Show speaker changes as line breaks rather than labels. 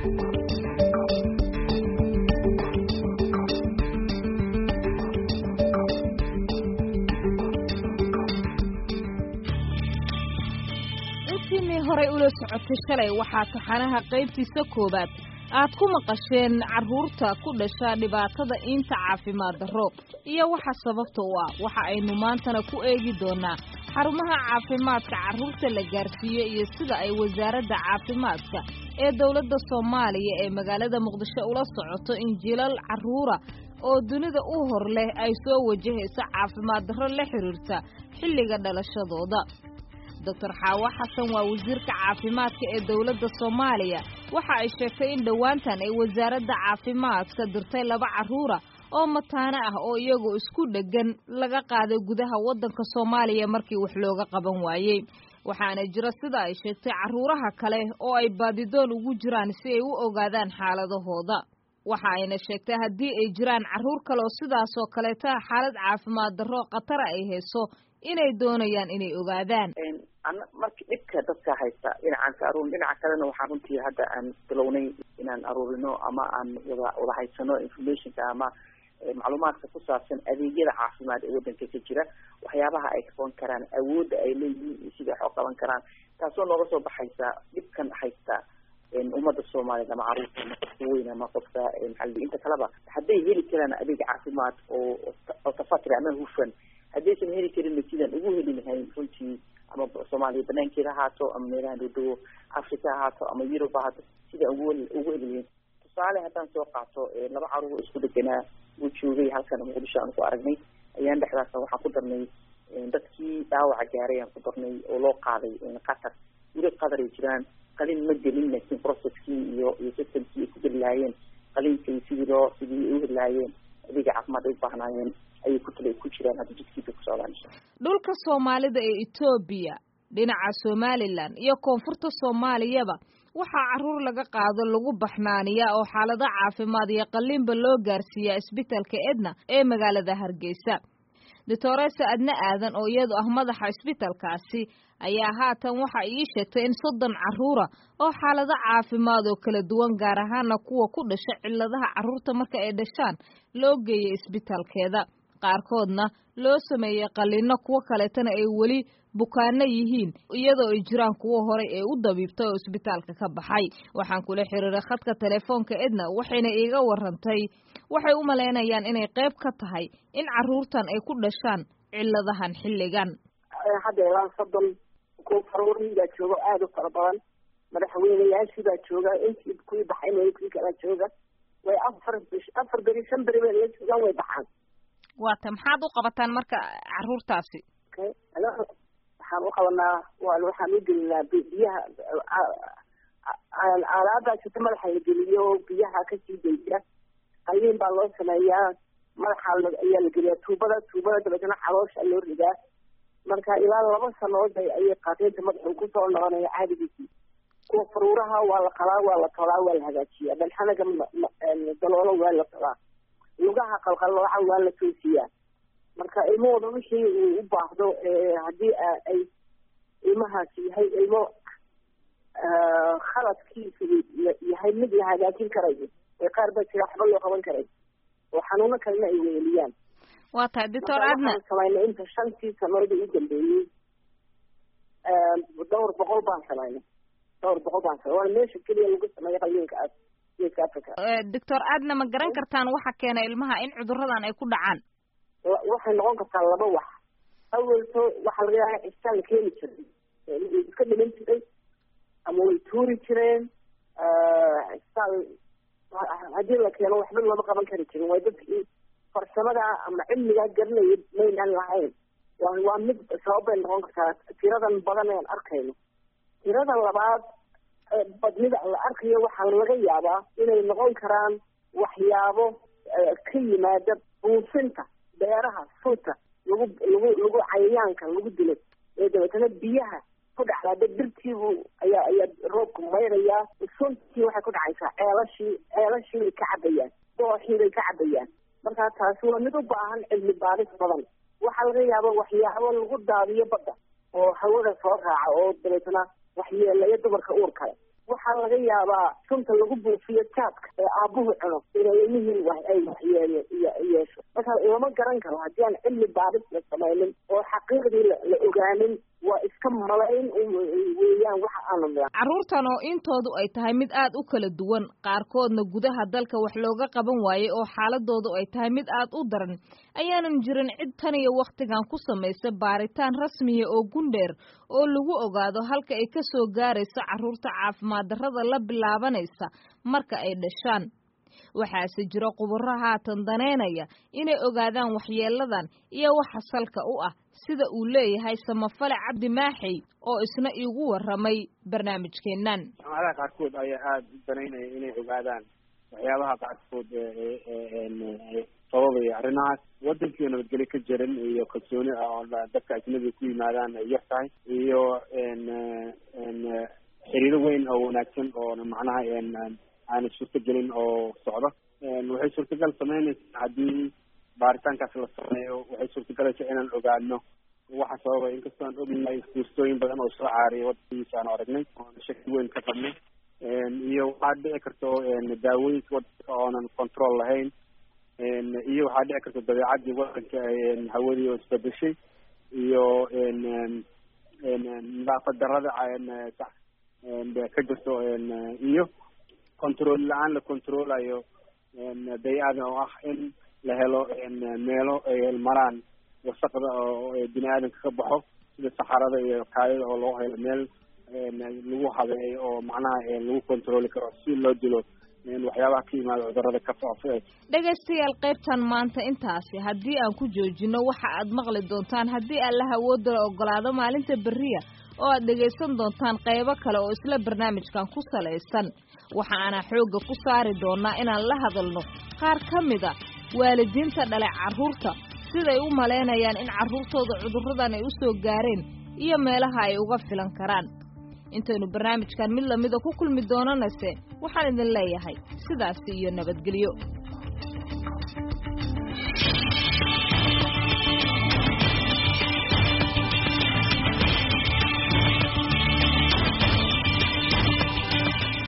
intiinii horay ula socotay shalay waxaa taxanaha qaybtiisa koowaad aad ku maqasheen carruurta ku dhasha dhibaatada iinta caafimaad darro iyo waxa sababta u ah waxa aynu maantana ku eegi doonaa xarumaha caafimaadka carruurta la gaarsiiyo iyo sida ay wasaaradda caafimaadka ee dowladda soomaaliya ee magaalada muqdisho ula socoto in jilal carruura oo dunida u hor leh ay soo wajahayso caafimaad darro la xiriirta xilliga dhalashadooda doctor xaawo xasan waa wasiirka caafimaadka ee dowladda soomaaliya waxa ay sheegtay in dhowaantan ay wasaaradda caafimaadka dirtay laba carruura oo mataano ah oo iyagoo isku dheggan laga qaaday gudaha waddanka soomaaliya markii wax looga qaban waayey waxaana jira sida ay sheegtay carruuraha kale oo ay baadidoon ugu jiraan si ay u ogaadaan xaaladahooda waxa ayna sheegtay haddii ay jiraan carruur kale oo sidaasoo kaleeta xaalad caafimaad darro khatara ay hayso inay doonayaan inay ogaadaan
marka dhibka dadka haysta dhinacaan ka aruurin dhinaca kalena waxaan runtii hadda aan bilownay inaan aruurino ama aan wada wada haysano informationka ama macluumaadka ku saabsan adeegyada caafimaad ee waddanka ka jira waxyaabaha ay qaban karaan awoodda ay leeyihiin iyo sida wax u qaban karaan taasoo nooga soo baxaysa dhibkan haysta ummadda soomaaliyeed ama carruurta ama qofka weyn ama qofka maxaa inta kaleba hadday heli karaan adeeg caafimaad oo oo tafatri ama hufan haddaysan heli karinna sidaan ugu heli lahayn runtii ama soomaaliya banaankeeda ahaato ama meelaha dhodowo africa ahaato ama yurub ahaato sidaan ugu ugu heli lahayn tusaale haddaan soo qaato laba carruur isku deganaa uu joogay halkan muqdisho aan ku aragnay ayaan dhexdaas waxaan ku darnay dadkii dhaawaca gaaray aan ku darnay oo loo qaaday qatar weli qatar ay jiraan qalin ma gelin laakiin processkii iyo iyo systemkii ay ku geli lahaayeen qalinkay sidii loo sidii ay u heli lahaayeen adeega caafimaad ay u baahnaayeen ayay ku tala ku jiraan hadda jidkiisa ku socdaan insha
dhulka soomaalida ee etoobiya dhinaca somalilan iyo koonfurta soomaaliyaba waxaa carruur laga qaado lagu baxnaaniyaa oo xaalado caafimaad iyo qalliinba loo gaarsiiyaa isbitalka edna ee magaalada hargeysa doctoresa adne aadan oo iyadu ah madaxa isbitalkaasi ayaa haatan waxa ii sheegtay in soddon carruura oo xaalado caafimaad oo kala duwan gaar ahaana kuwa ku dhasha cilladaha carruurta marka ay dhashaan loo geeyay isbitalkeeda qaarkoodna loo sameeyey qalliino kuwo kaleetana ay weli bukaano yihiin iyadoo ay jiraan kuwo horey ee u dabiibtay oo isbitaalka ka baxay waxaan kula xiriiray khadka telefoonka edna waxayna iiga warantay waxay u malaynayaan inay qayb ka tahay in carruurtan ay ku dhashaan cilladahan xilligan
hadda ilaa soddon kuwa faruurii baa jooga aada u fara badan madaxweyneyaashii baa jooga intii kuwii baxay mooy kuwii kalaa jooga way afar bish afar beri shan beri bay la joogaan way baxaan
waata maxaad u qabataan marka carruurtaasi
waxaan u qabanaa waxaan u gelinaa biyaha aalaabaa jirta madaxa la geliyo biyaha kasii daysa qalliin baa loo sameeyaa madaxa ayaa la geliyaa tuubada tuubada dabeetana caloosha loo ridaa marka ilaa laba sanood ayay qaateynta madaxu kusoo noqonaya caadigiisii kuwa faruuraha waa la qalaa waa la tolaa waa la hagaajiyaa dhalxanaga daloolo waa la tolaa lugaha qalqallooca waa la toosiyaa marka ilmahooda wixii uu u baahdo haddii ay ilmahaasi yahay ilmo khaladkiisu yahay mid la hagaajin karayo ee qaar baa jira waxba loo qaban karay oo xanuuno kalena ay weeliyaan
waa tahay doctor adna
samaynay inta shantii sanoodii u dambeeyey dhowr boqol baan samaynay dhowr boqol baan samay waana meesha keliya lagu sameeya qalliinka as geeska africa
doctor adna ma garan kartaan waxa keena ilmaha in cuduradan ay ku dhacaan
waxay noqon kartaa laba wax awalto waxaa laga yaaba cistaan la keeni jiray iska dhiman jiray ama way tuuri jireen cistaan haddii la keeno waxba looma qaban kari jirin waa dadkii farsamada ama cilmigaa garanaya maynaan lahayn waa waa mid sabab bay noqon kartaa tiradan badan aan arkayno tirada labaad badnida la arkayo waxaa laga yaabaa inay noqon karaan waxyaabo ka yimaada buufinta beeraha sunta lagu lagu lagu cayayaanka lagu dilo ee dabeetana biyaha ku dhacdaada dirtiibu ayaa ayaa roobku mayrayaa suntii waxay ku dhacaysaa ceelashii ceelashii bay ka cabayaan dooxii bay ka cabayaan markaa taasi waa mid u baahan cilmi baadhis badan waxaa laga yaaba waxyaabo lagu daadiyo badda oo hawada soo raaca oo dabeetana waxyeelaya dumarka uur kale wax waxaa laga yaabaa sunta lagu buufiyo jaadka ee aabuhu cuno inay ilmihii wax ay waxyeele yeesho marka lama garan karo haddii aan cilmi baadhis la samaynin oo xaqiiqdii la ogaanin waa iska malayn weeyaan waxa aanu
carruurtan oo intoodu ay tahay mid aad u kala duwan qaarkoodna gudaha dalka wax looga qaban waayey oo xaaladoodu ay tahay mid aad u daran ayaanan jirin cid tan iyo wakhtigan ku samaysa baaritaan rasmiya oo gundheer oo lagu ogaado halka ay ka soo gaarayso carruurta caafimaad darrada la bilaabanaysa marka ay dhashaan waxaase jira khubaro haatan daneynaya inay ogaadaan waxyeeladan iyo waxa salka u ah sida uu leeyahay samafale cabdi maaxey oo isna iigu warramay barnaamijkeennan
jaamacadaha qaarkood ayaa aada u danaynaya inay ogaadaan waxyaabaha qaarkood sababaya arrimahaas wadankii nabadgelyo ka jiran iyo kalsooni ah oo dadka ajnabiga ku yimaadaan ay yar tahay iyo xiriiro weyn oo wanaagsan oo macnaha aana suurtagelin oo socdo waxay suurtagal sameynaysaa haddii baaritaankaas la sameeyo waxay suurtagalaysaa inaan ogaano waxa sababay inkastoo aan ognahay fuustooyin badan oo soo caariyay wadankiisa aan aragnay oona shaki weyn ka qabnay iyo waxaa dhici karto daawooyinka wadanka oonan control lahayn iyo waxaa dhici karta dabeecadii wadanka hawadii oo isbedeshay iyo nadaafad darada ka jirto iyo control la-aan la controlayo bay-ada oo ah in la helo meelo ay maraan wasaqda oo bini aadamka ka baxo sida saxarada iyo kaayada oo loo helo meel lagu habeeyo oo macnaha lagu controli karo si loo dilo waxyaabaha ka yimaada cudurada ka faafo
dhegaystayaal qaybtan maanta intaasi haddii aan ku joojino waxa aad maqli doontaan haddii allaha awoodda la ogolaado maalinta berriya oo aad dhegaysan doontaan qaybo kale oo isla barnaamijkan ku salaysan waxa aanaa xoogga ku saari doonaa inaan la hadalno qaar ka mida waalidiinta dhalay carruurta siday u malaynayaan in carruurtooda cudurradan ay u soo gaareen iyo meelaha ay uga filan karaan intaynu barnaamijkan mid lamida ku kulmi doonanase waxaan idin leeyahay sidaasi iyo nabadgelyo